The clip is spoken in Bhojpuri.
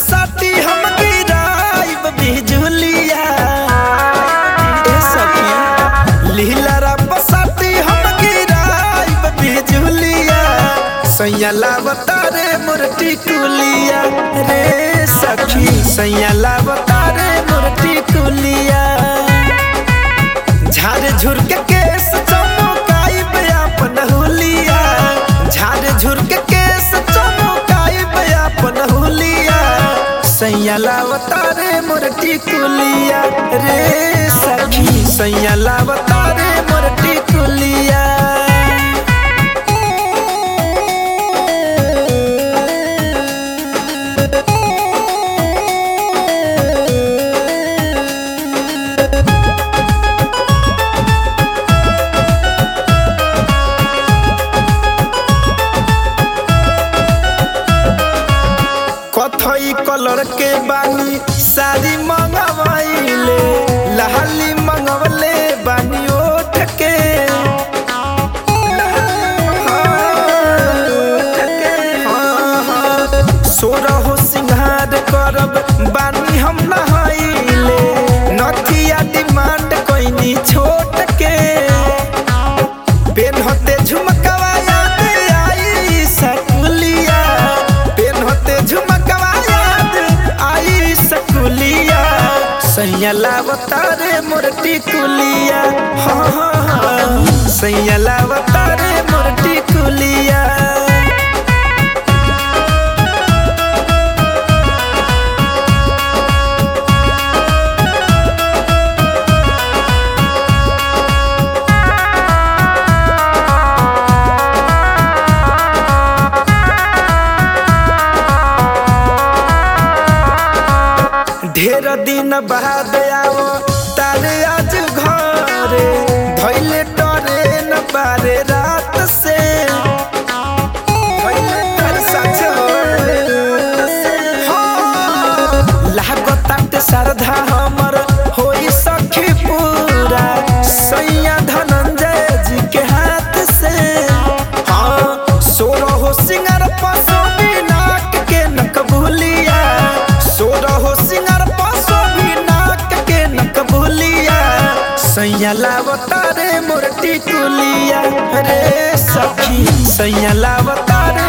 पसाटी हम गिराइब बिजुलिया ए सखी लीला पसाटी हम गिराइब बिजुलिया सैया लावता रे मुरटी कुलिया रे सखी सैया लावता रे मुरटी कुलिया झाड़ झुर के केस चमकाइब अपन हुलिया झाड़ झुर के केस चमकाइब अपन हुलिया सैया लावता रे मुरटी कुलिया रे सखी सैया लावता रे मुरटी कुलिया कथई कलर के बानी साड़ी मंगवाइले लहली मंगवले बानी ओठ के सोरहो सिंहार करब बानी हम नहाइले नथिया डिमांड कोइनी छोट के पेन होते झुमकवा याद आई सकुलिया पेन होते झुमकवा याद आई सकुलिया सैया लावता रे मुरटी कुलिया हाँ हाँ हाँ सैया लावता रे मुरटी कुलिया ढेर दिन बाद आओ तारे आज घरे भैले डरे न बारे रात से भइले तारे साँझ हाँ, लागताटे श्रद्धा हमर होई सखी पूरा सैया धनंजय जी के हाथ से हाँ सोरहो सिंगर पसो नाक के नक भूलिया सोरहो सिंगर पसो भी नाक के नक भूलिया सैया लावता रे मुरटी कुलिया रे सखी सैया लावता रे